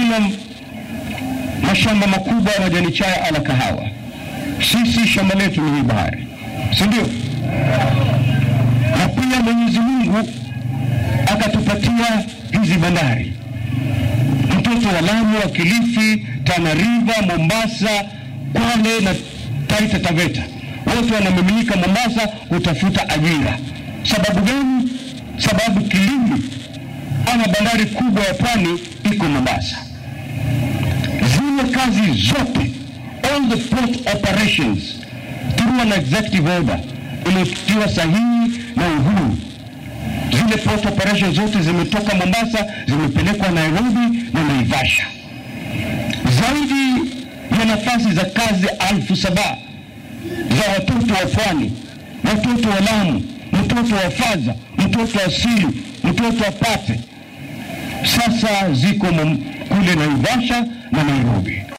tuna mashamba makubwa ya majani chai ala kahawa. Sisi shamba letu ni hii bahari, si ndio? Na pia Mwenyezi Mungu akatupatia hizi bandari, mtoto wa Lamu, wa Kilifi, Tana River, Mombasa, Kwale na Taita Taveta, wote wanamiminika Mombasa kutafuta ajira. Sababu gani? Sababu kilimo ama bandari kubwa ya pwani iko Mombasa. Zile kazi zote, all the port operations through an executive order iliyotiwa sahihi na Uhuru, zile port operations zote zimetoka Mombasa zimepelekwa Nairobi na Naivasha. Zaidi ya nafasi za kazi alfu saba za watoto wa pwani, watoto wa Lamu, mtoto wa Faza, mtoto wa Silu, mtoto wa Pate sasa ziko kule Naivasha na Nairobi.